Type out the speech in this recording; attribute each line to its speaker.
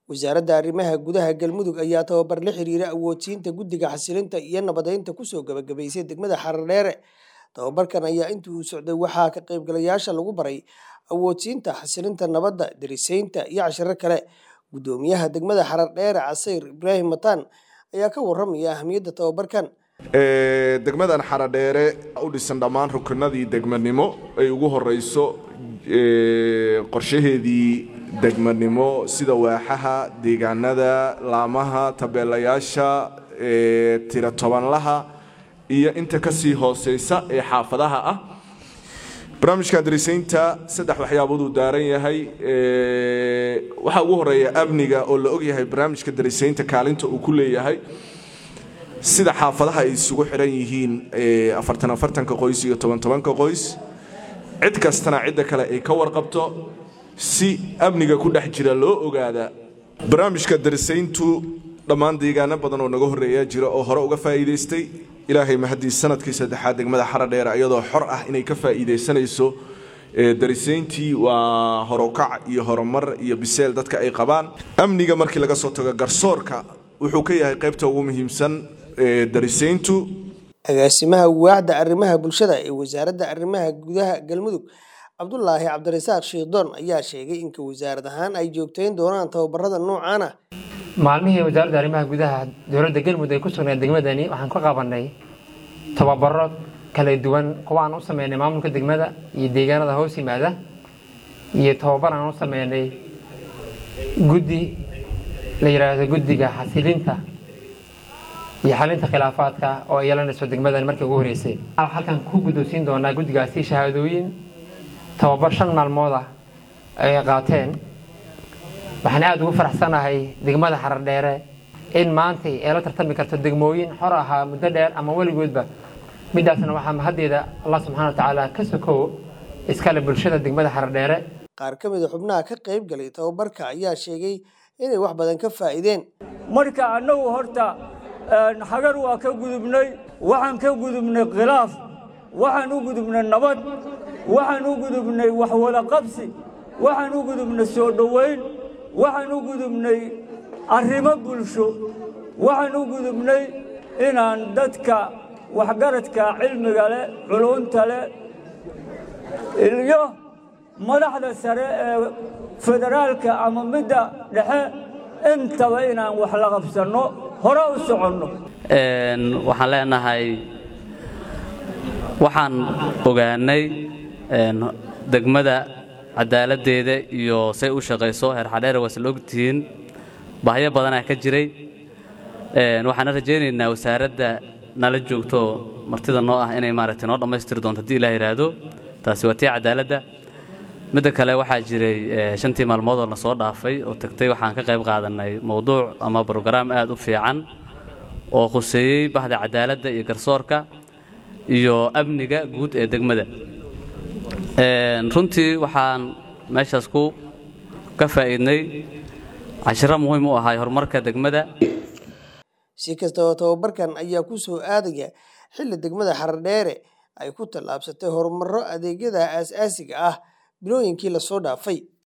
Speaker 1: wasaaradda arrimaha gudaha galmudug ayaa tababar la xiriira awoodsiinta guddiga xasilinta iyo nabadeynta kusoo gabagabaysay degmada xaradheere tababarkan ayaa intii uu socday waxaa ka qaybgalayaasha lagu baray awoodsiinta xasilinta nabadda darisaynta iyo cashiro kale guddoomiyaha degmada xaradheere casayr ibraahim mataan ayaa ka waramaya ahamiyadda tababarkan
Speaker 2: degmadan xaradheere u dhisan dhammaan rukunadii degmanimo ay ugu horeyso qorshaheedii degmanimo sida waaxaha deegaanada laamaha tabeelayaasha tiro tobanlaha iyo inta kasii hooseysa ee xaafadaha ah barnaamijkan darisaynta saddex waxyaabaduu daaran yahay waxaa ugu horeeya amniga oo la ogyahay barnaamijka darisaynta kaalinta uu ku leeyahay sida xaafadaha ay isugu xiran yihiin afartan afartanka qoys iyo toban tobanka qoys cid kastana cidda kale ay ka warqabto si amniga ku dhex jira loo ogaada barnaamijka darisayntu dhammaan deegaano badan oo naga horreeya jira oo hore uga faa'iidaystay ilaahay mahadii sanadkii saddexaad degmada xaradheere iyadoo xor ah inay ka faa'iidaysanayso darisayntii waa horokac iyo horumar iyo biseel dadka ay qabaan amniga markii laga soo tago garsoorka wuxuu ka yahay qaybta ugu muhiimsan darisayntu
Speaker 1: agaasimaha waaxda arrimaha bulshada ee wasaaradda arrimaha gudaha galmudug cabdulaahi cabdirasaaq shiidoon ayaa sheegay inka wasaarad ahaan ay joogtayn doonaan tababarada noocan ah
Speaker 3: maalmihii wasaaradda arrimaha gudaha dowladda galmudug ay ku sugnayd degmadani waxaan ka qabanay tababaro kala duwan kuwa aan u sameynay maamulka degmada iyo deegaanada hoos yimaada iyo tababar aan u sameynay guddi la yidhaahdo guddiga xasilinta iyo xalinta khilaafaadka oo ay yeelanayso degmadan markii ugu horreysay halkan ku guddoonsiin doonaa guddigaasi shahaadooyin tababar shan maalmood ah ay qaateen waxaan aada ugu faraxsanahay degmada xaradheere in maantay ay la tartami karto degmooyin xor ahaa muddo dheer ama weligoodba midaasna waxaa mahaddeeda allah subxana wa tacaala ka sokow iskale bulshada degmada xaradheere
Speaker 1: qaar ka mida xubnaha ka qayb galay tababarka ayaa sheegay inay wax badan ka faa'iideen
Speaker 4: marka annagu horta hagar waa ka gudubnay waxaan ka gudubnay khilaaf waxaan u gudubnay nabad waxaan u gudubnay waxwada qabsi waxaan u gudubnay soo dhowayn waxaan u gudubnay arrimo bulsho waxaan u gudubnay inaan dadka waxgaradka cilmiga leh culunta leh iyo madaxda sare ee federaalka ama midda dhexe intaba inaan wax la qabsanno hore u soconno
Speaker 5: waxaan leenahay waxaan ogaanay degmada cadaaladdeeda iyo say u shaqayso heer xadheere waa isla ogtihiin bahyo badanaa ka jiray waxaana rajaynaynaa wasaaradda nala joogto martida noo ah inay maaragtay noo dhammaystiri doonto haddii ilaah yidhaahdo taasi waa tii cadaaladda midda kale waxaa jiray shantii maalmood oo na soo dhaafay oo tagtay waxaan ka qayb qaadannay mowduuc ama brograam aad u fiican oo khuseeyey bahda cadaaladda iyo garsoorka iyo amniga guud ee degmada runtii waxaan meeshaas ku ka faa'iidnay cashiro muhiim u ahay horumarka degmada
Speaker 1: si kastaba tababarkan ayaa ku soo aadaya xilli degmada xaradheere ay ku tallaabsatay horumarro adeegyada aasaasiga ah bilooyinkii lasoo dhaafay